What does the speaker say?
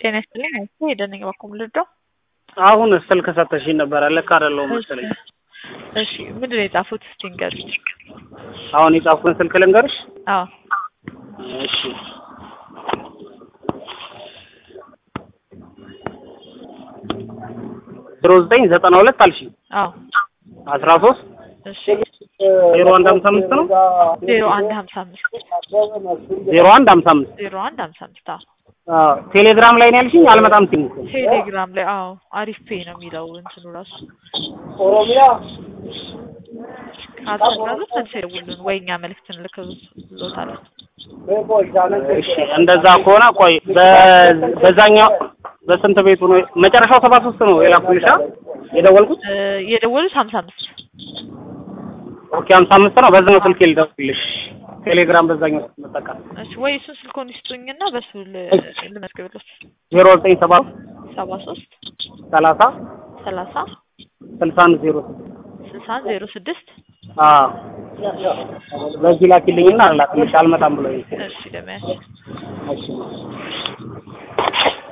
ጤና ይስጥልኝ። አይቼ ሄደን በኩል ልርዳው። አሁን ስልክ ሰተሽኝ ነበረ። ልክ አይደለሁም መሰለኝ። እሺ ምንድን ነው የጻፉት? እስቲ ንገሩኝ። አሁን የጻፍኩን ስልክ ልንገርሽ? አዎ እሺ ዜሮ ዘጠኝ ዘጠና ሁለት አልሽኝ አዎ አስራ ሶስት እሺ ዜሮ አንድ ሀምሳ አምስት ነው ዜሮ አንድ ሀምሳ አምስት ዜሮ አንድ ሀምሳ አምስት ዜሮ አንድ ሀምሳ አምስት አዎ አዎ ቴሌግራም ላይ ነው ያልሽኝ? አልመጣም ሲል ቴሌግራም ላይ አዎ አሪፍ ፔ ነው የሚለው እንትኑ ራሱ ካልተናገሩት መልስ ይደውሉን ወይ እኛ መልዕክት እንልክሎታለን። እሺ እንደዛ ከሆነ ቆይ በ- በዛኛው በስንት ቤቱ ነው መጨረሻው ሰባ ሶስት ነው የላኩልሻ የደወልኩት እ የደወሉት ሀምሳ አምስት ኦኬ ሀምሳ አምስት ነው በዛኛው ስልክ ልደውልልሽ ቴሌግራም በዛኛው ስልክ መጠቀም እሺ ወይ እሱን ስልኮን ይስጡኝና በሱ ል- ልመዝግብሎት ዜሮ ዘጠኝ ሰባ ሰባ ሶስት ሰላሳ ሰላሳ ስልሳ አንድ ዜሮ ስድስት ስልሳ አንድ ዜሮ ስድስት አዎ በዚህ ላኪልኝና አላክልሽ አልመጣም ብሎኝ እሺ ደመያች እሺ